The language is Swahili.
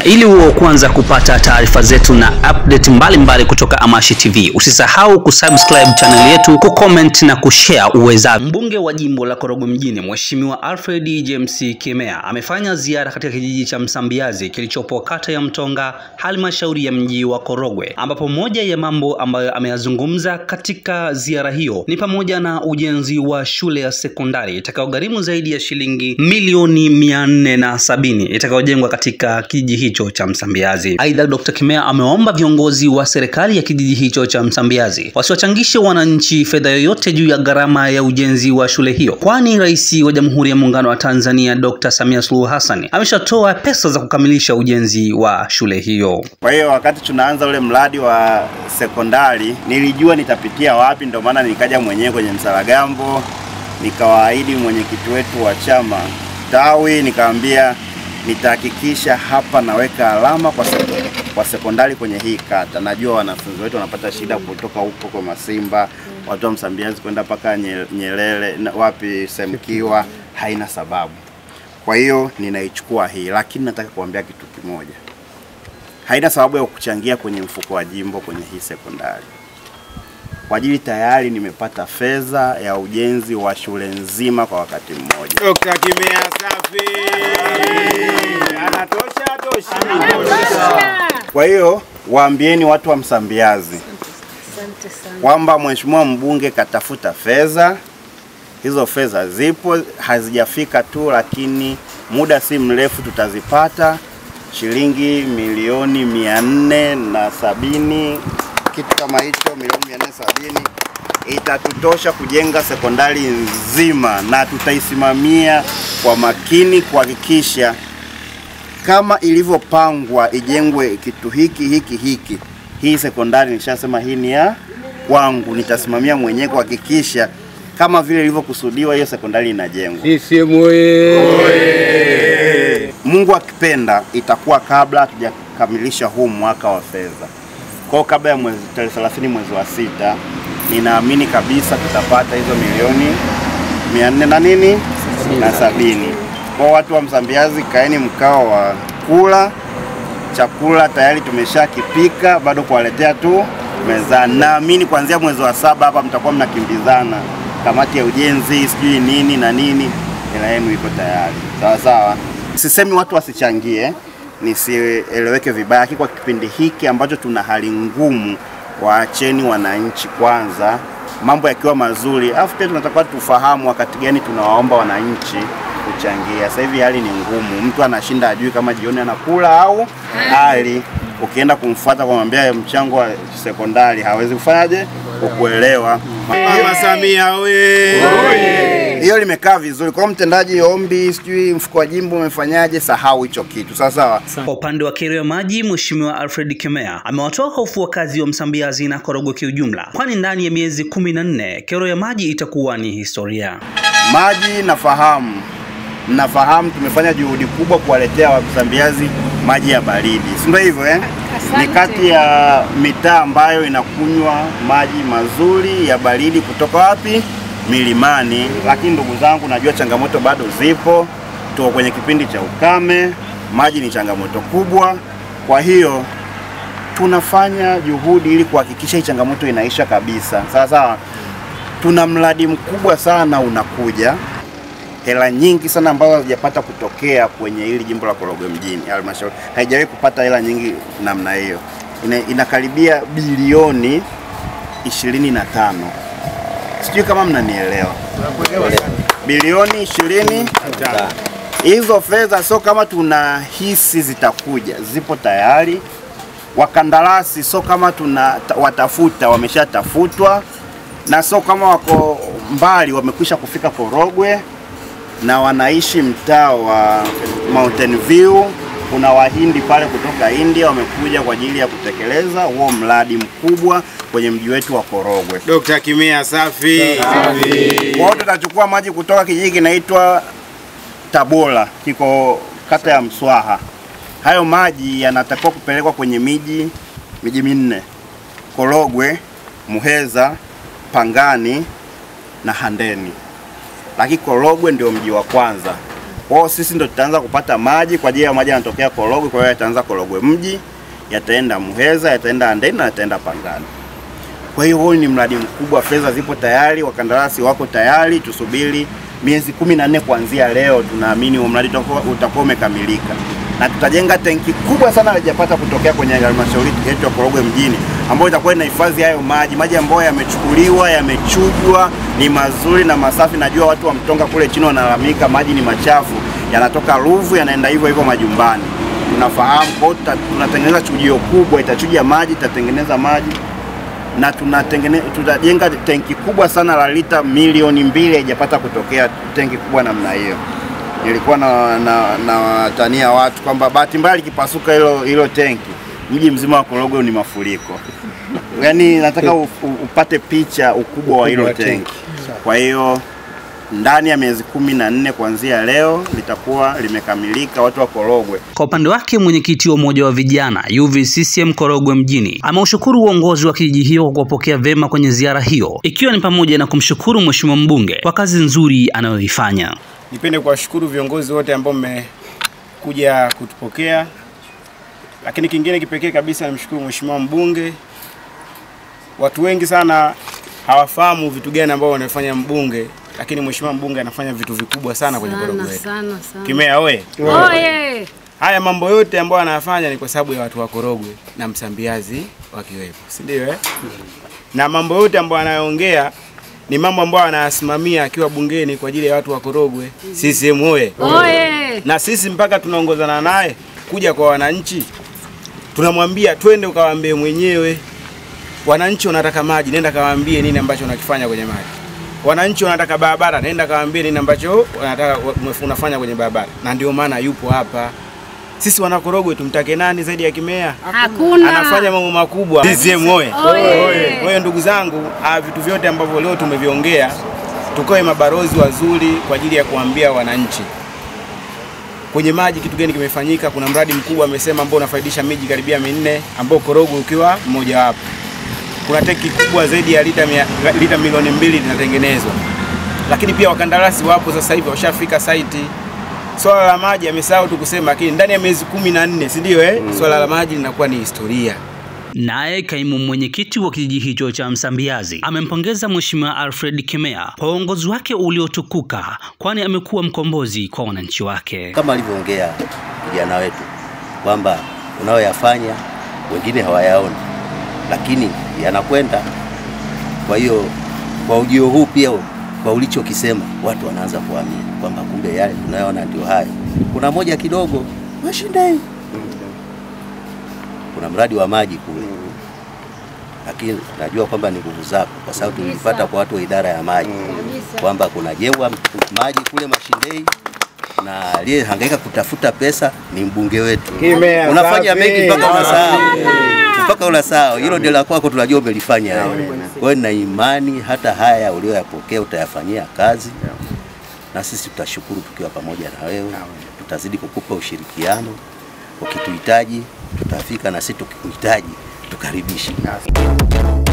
Ili uwe kwanza kupata taarifa zetu na update mbalimbali mbali kutoka Amashi TV, usisahau kusubscribe channel yetu, kucomment na kushare uwezavyo. Mbunge wa jimbo la Korogwe mjini Mheshimiwa Alfred James Kimea amefanya ziara katika kijiji cha Msambiazi kilichopo kata ya Mtonga, halmashauri ya mji wa Korogwe, ambapo moja ya mambo ambayo ameyazungumza katika ziara hiyo ni pamoja na ujenzi wa shule ya sekondari itakayogharimu zaidi ya shilingi milioni mia nne na sabini itakayojengwa katika kijiji hicho cha Msambiazi. Aidha, Dr. Kimea amewaomba viongozi wa serikali ya kijiji hicho cha Msambiazi wasiwachangishe wananchi fedha yoyote juu ya gharama ya ujenzi wa shule hiyo, kwani Rais wa Jamhuri ya Muungano wa Tanzania Dr. Samia Suluhu Hassan ameshatoa pesa za kukamilisha ujenzi wa shule hiyo. Kwa hiyo wakati tunaanza ule mradi wa sekondari nilijua nitapitia wapi, ndio maana nikaja mwenyewe kwenye Msaragambo, nikawaahidi mwenyekiti wetu wa chama tawi, nikaambia nitahakikisha hapa naweka alama kwa, sek kwa sekondari kwenye hii kata. Najua wanafunzi wetu wanapata shida kutoka huko kwa Masimba, watu wa Msambiazi kwenda mpaka Nyerere na wapi Semkiwa, haina sababu. Kwa hiyo ninaichukua hii, lakini nataka kuambia kitu kimoja, haina sababu ya kuchangia kwenye mfuko wa jimbo kwenye hii sekondari kwa ajili tayari nimepata fedha ya ujenzi wa shule nzima kwa wakati mmoja. Dr. Kimea safi. Anatosha, atosha. Kwa hiyo waambieni watu wa Msambiazi kwamba mheshimiwa mbunge katafuta fedha, hizo fedha zipo, hazijafika tu, lakini muda si mrefu tutazipata shilingi milioni mia nne na sabini kitu kama hicho, milioni mia nne sabini itatutosha kujenga sekondari nzima, na tutaisimamia kwa makini kuhakikisha kama ilivyopangwa ijengwe kitu hiki hiki hiki. Hii sekondari nishasema hii ni ya kwangu, nitasimamia mwenyewe kuhakikisha kama vile ilivyokusudiwa hiyo sekondari inajengwa. CCM oye! Mungu akipenda itakuwa kabla hatujakamilisha huu mwaka wa fedha. Kwa kabla ya mwezi tarehe 30 mwezi wa sita, ninaamini kabisa tutapata hizo milioni mia nne na nini na sabini. Kwa watu wa Msambiazi, kaeni mkao wa kula chakula, tayari tumeshakipika, bado kuwaletea tu mezani. Naamini kuanzia mwezi wa saba hapa mtakuwa mnakimbizana, kamati ya ujenzi sijui nini na nini, hela yenu iko tayari. Sawa sawa, sisemi watu wasichangie nisieleweke vibaya, lakini kwa kipindi hiki ambacho tuna hali ngumu, waacheni wananchi kwanza, mambo yakiwa mazuri, alafu pia tunatakiwa tufahamu wakati gani tunawaomba wananchi kuchangia. Sasa hivi hali ni ngumu, mtu anashinda ajui kama jioni anakula au hali ukienda kumfuata kumwambia mchango wa sekondari hawezi kufanyaje kukuelewa. Mama Samia oye! Hiyo limekaa vizuri. Kwa hiyo mtendaji ombi, sijui mfuko wa jimbo umefanyaje, sahau hicho kitu. Sawa sawa. Kwa upande wa kero ya maji, Mheshimiwa Alfred Kimea amewatoa hofu wakazi wa Msambiazi na Korogwe kiujumla, kwani ndani ya miezi kumi na nne kero ya maji itakuwa ni historia. Maji nafahamu, nafahamu tumefanya juhudi kubwa kuwaletea Wasambiazi maji ya baridi, si ndio hivyo eh? Ni kati ya mitaa ambayo inakunywa maji mazuri ya baridi kutoka wapi? Milimani. Lakini ndugu zangu, najua changamoto bado zipo, tuko kwenye kipindi cha ukame, maji ni changamoto kubwa. Kwa hiyo tunafanya juhudi ili kuhakikisha hii changamoto inaisha kabisa. Sawa sawa, tuna mradi mkubwa sana unakuja hela nyingi sana ambazo hazijapata kutokea kwenye hili jimbo la Korogwe mjini. Halmashauri haijawahi kupata hela nyingi namna hiyo, ina, inakaribia bilioni ishirini na tano. Sijui kama mnanielewa, bilioni ishirini hizo fedha sio kama tunahisi zitakuja, zipo tayari. Wakandarasi sio kama tuna watafuta, wameshatafutwa, na sio kama wako mbali, wamekwisha kufika Korogwe na wanaishi mtaa wa Mountain View. Kuna wahindi pale kutoka India wamekuja kwa ajili ya kutekeleza huo mradi mkubwa kwenye mji wetu wa Korogwe. Dr. Kimea safi. Kwa hiyo tutachukua maji kutoka kijiji kinaitwa Tabora, kiko kata ya Mswaha. Hayo maji yanatakiwa kupelekwa kwenye miji miji minne: Korogwe, Muheza, Pangani na Handeni lakini Korogwe ndio mji wa kwanza Kwa hiyo sisi ndo tutaanza kupata maji kwa ajili ya maji yanatokea Korogwe, kwa hiyo yataanza Korogwe mji, yataenda Muheza, yataenda Handeni na yataenda Pangani. Kwa hiyo huu ni mradi mkubwa, fedha zipo tayari, wakandarasi wako tayari, tusubiri miezi kumi na nne kuanzia leo, tunaamini huo mradi utakuwa utakuwa umekamilika na tutajenga tenki kubwa sana halijapata kutokea kwenye halmashauri yetu ya Korogwe mjini, ambayo itakuwa inahifadhi hayo maji, maji ambayo yamechukuliwa, yamechujwa, ni mazuri na masafi. Najua watu wa Mtonga kule chini wanalalamika maji ni machafu, yanatoka Ruvu yanaenda hivyo hivyo majumbani. Tunafahamu, kwa hiyo tuta- tunatengeneza chujio kubwa, itachuja maji, itatengeneza maji na tunatengene, tutajenga tenki kubwa sana la lita milioni mbili. Haijapata kutokea tenki kubwa namna hiyo. Nilikuwa na, na, na watania watu kwamba bahati mbaya likipasuka hilo hilo tenki, mji mzima wa Korogwe ni mafuriko. Yaani nataka u, u, upate picha ukubwa wa hilo tenki. Kwa hiyo ndani ya miezi kumi na nne kuanzia leo litakuwa limekamilika. Watu wa Korogwe Kwa upande wake mwenyekiti wa umoja wa vijana UVCCM Korogwe mjini ameushukuru uongozi wa kijiji hiyo kwa kuwapokea vema kwenye ziara hiyo, ikiwa ni pamoja na kumshukuru mheshimiwa mbunge kwa kazi nzuri anayoifanya. Nipende kuwashukuru viongozi wote ambao mmekuja kutupokea, lakini kingine kipekee kabisa nimshukuru mheshimiwa mbunge. Watu wengi sana hawafahamu vitu gani ambao wanafanya mbunge, lakini mheshimiwa mbunge anafanya vitu vikubwa sana kwenye Korogwe sana yetu. sana sana. Kimea oye! Oye! Haya mambo yote ambayo anayafanya ni kwa sababu ya watu wa Korogwe na Msambiazi wakiwepo, si ndio eh? Na mambo yote ambayo anayoongea ni mambo ambayo anayasimamia akiwa bungeni kwa ajili ya watu wa Korogwe. CCM oye! Oye! na sisi mpaka tunaongozana naye kuja kwa wananchi, tunamwambia twende ukawaambie mwenyewe. Wananchi wanataka maji, nenda kawaambie nini ambacho unakifanya kwenye maji. Wananchi wanataka barabara, nenda kawaambie nini ambacho wanataka unafanya kwenye barabara, na ndio maana yupo hapa. Sisi wanakorogwe tumtake nani zaidi ya Kimea? Hakuna. Anafanya mambo makubwa. CCM oye! Oye! Kwa hiyo ndugu zangu, ah, vitu vyote ambavyo leo tumeviongea, tukawe mabarozi wazuri kwa ajili ya kuambia wananchi kwenye maji kitu gani kimefanyika. Kuna mradi mkubwa amesema ambao unafaidisha miji karibia minne ambao Korogwe ukiwa mmoja wapo. Kuna tenki kubwa zaidi ya lita, mia, lita milioni mbili linatengenezwa, lakini pia wakandarasi wapo sasa hivi washafika saiti. Swala la maji amesahau tu kusema, lakini ndani ya miezi kumi na nne si ndio eh? Swala la maji linakuwa ni historia. Naye kaimu mwenyekiti wa kijiji hicho cha Msambiazi amempongeza Mheshimiwa Alfred Kimea kwa uongozi wake uliotukuka, kwani amekuwa mkombozi kwa wananchi wake. kama alivyoongea kijana wetu kwamba unayoyafanya wengine hawayaoni, lakini yanakwenda. Kwa hiyo kwa ujio huu pia, kwa ulichokisema, watu wanaanza kuamini kwamba kumbe yale tunayoona ndio hayo. Kuna moja kidogo Mashindei, kuna mradi wa maji kule, lakini najua kwamba ni nguvu zako, kwa sababu tulipata kwa watu wa idara ya maji kwamba kunajengwa maji kule Mashindei na aliyehangaika kutafuta pesa ni mbunge wetu. Kimea, Unafanya safi. mengi mpaka unasahau, mpaka unasahau. Hilo ndio la kwako, tunajua umelifanya wewe. Kwa hiyo nina imani hata haya ulioyapokea utayafanyia kazi, na sisi tutashukuru tukiwa pamoja na wewe. Tutazidi kukupa ushirikiano, ukituhitaji tutafika, na sisi tukikuhitaji tukaribishe.